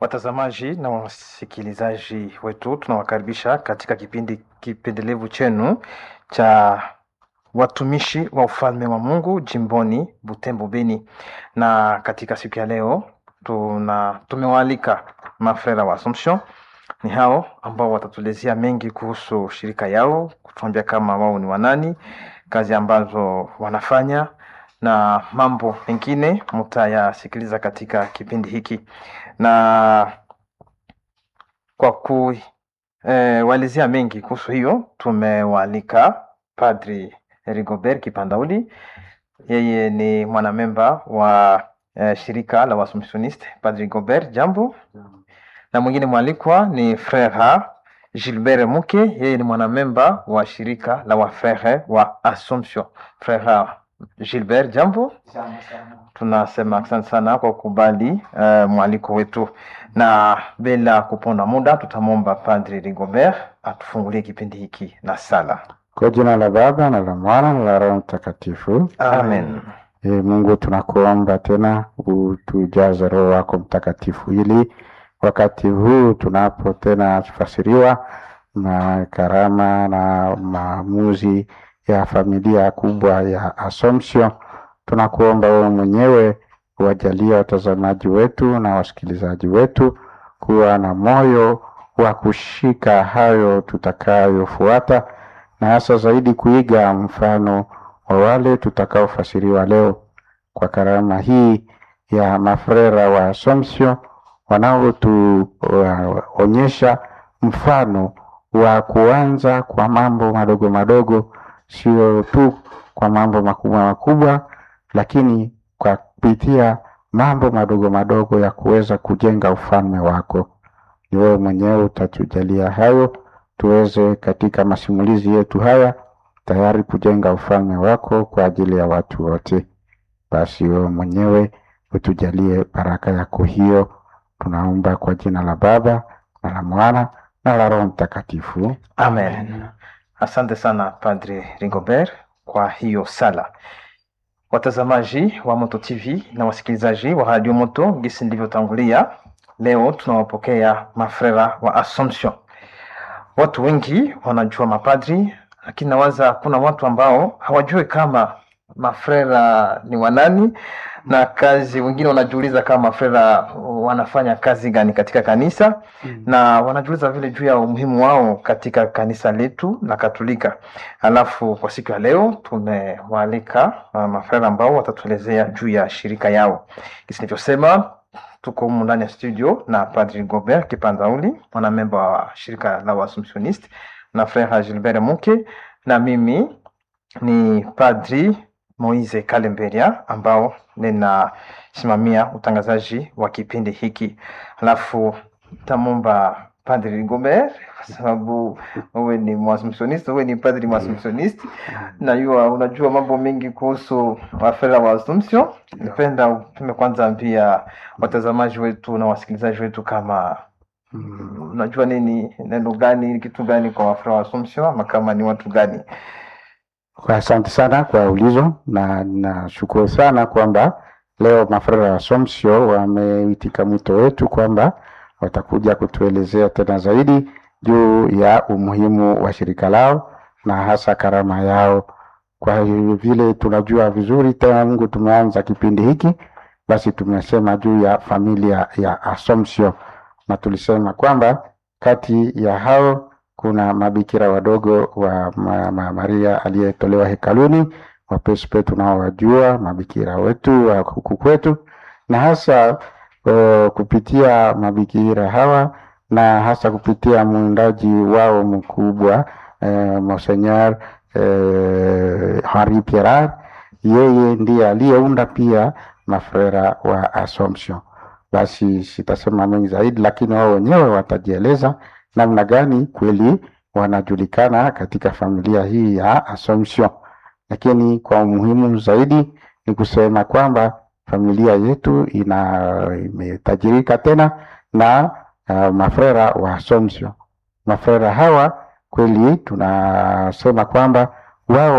Watazamaji na wasikilizaji wetu, tunawakaribisha katika kipindi kipendelevu chenu cha watumishi wa ufalme wa Mungu jimboni Butembo Beni, na katika siku ya leo tuna tumewaalika mafrera wa Assumption. Ni hao ambao watatuelezea mengi kuhusu shirika yao, kutuambia kama wao ni wanani, kazi ambazo wanafanya na mambo mengine mutayasikiliza katika kipindi hiki na kwa kuwalizia e, mengi kuhusu hiyo tumewaalika Padri Rigobert Kipandauli. Yeye ni mwanamemba wa e, shirika la Waassumptioniste. Padri Rigobert, jambo. Na mwingine mwalikwa ni Frere Gilbert Muke, yeye ni mwanamemba wa shirika la Wafrere wa Assumption. Frere Gilbert, jambo. Tunasema asante sana kwa kukubali uh, mwaliko wetu, na bila kuponda muda tutamwomba Padri Rigobert atufungulie kipindi hiki na sala. Kwa jina la Baba na la Mwana na la Roho Mtakatifu, Amen. E, Mungu tunakuomba tena utujaze Roho wako Mtakatifu ili wakati huu tunapo tena fasiriwa na karama na maamuzi ya familia kubwa ya Assumption, tunakuomba wewe mwenyewe wajalia watazamaji wetu na wasikilizaji wetu kuwa na moyo wa kushika hayo tutakayofuata, na hasa zaidi kuiga mfano wa wale tutakaofasiriwa leo kwa karama hii ya mafrera wa Assumption wanaotuonyesha mfano wa kuanza kwa mambo madogo madogo, sio tu kwa mambo makubwa makubwa, lakini kwa kupitia mambo madogo madogo ya kuweza kujenga ufalme wako. Ni wewe mwenyewe utatujalia hayo, tuweze katika masimulizi yetu haya tayari kujenga ufalme wako kwa ajili ya watu wote. Basi wewe mwenyewe utujalie baraka yako hiyo, tunaomba kwa jina la Baba na la Mwana na la Roho Mtakatifu. Amen. Asante sana Padre Rigobert kwa hiyo sala. Watazamaji wa Moto TV na wasikilizaji wa Radio Moto, gisi nilivyotangulia, leo tunawapokea mafrera wa Assumption. Watu wengi wanajua mapadri, lakini nawaza kuna watu ambao hawajui kama mafrera ni wanani na kazi. Wengine wanajiuliza kama mafrera wanafanya kazi gani katika kanisa mm. na wanajiuliza vile juu ya umuhimu wao katika kanisa letu la Katolika. Alafu kwa siku ya leo tumewaalika uh, mafrera ambao watatuelezea juu ya shirika yao. Kisi nilivyosema, tuko humu ndani ya studio na Padri Gobert Kipanzauli, mwanamemba wa shirika la Waassumptioniste na Frere Gilbert Muke, na mimi ni Padri Moise Kalemberia ambao ninasimamia utangazaji wa kipindi hiki. Alafu tamomba Padri Rigobert kwa sababu wewe ni Mwaassumptioniste, wewe ni padri Mwaassumptioniste, najua unajua mambo mengi kuhusu wafera wa Assumption. Nipenda upime kwanza ambia watazamaji wetu na wasikilizaji wetu kama unajua nini, neno gani, kitu gani kwa wafera wa Assumption ama kama ni watu gani? Kwa asante sana kwa ulizo na nashukuru sana kwamba leo mafrera wa Assumption wameitika mwito wetu kwamba watakuja kutuelezea tena zaidi juu ya umuhimu wa shirika lao na hasa karama yao. Kwa vile tunajua vizuri tena, Mungu tumeanza kipindi hiki, basi tumesema juu ya familia ya Assumption na tulisema kwamba kati ya hao kuna mabikira wadogo wa ma, ma, Maria aliyetolewa hekaluni, wapespe tunaowajua mabikira wetu wa huku kwetu, na hasa uh, kupitia mabikira hawa na hasa kupitia mwindaji wao mkubwa uh, Monseigneur uh, Henri Pierrat, yeye ndiye aliyeunda pia mafrera wa Assumption. Basi sitasema mengi zaidi, lakini wao wenyewe watajieleza namna gani kweli wanajulikana katika familia hii ya Assumption. Lakini kwa umuhimu zaidi ni kusema kwamba familia yetu ina imetajirika tena na uh, mafrera wa Assumption. Mafrera hawa kweli tunasema kwamba wao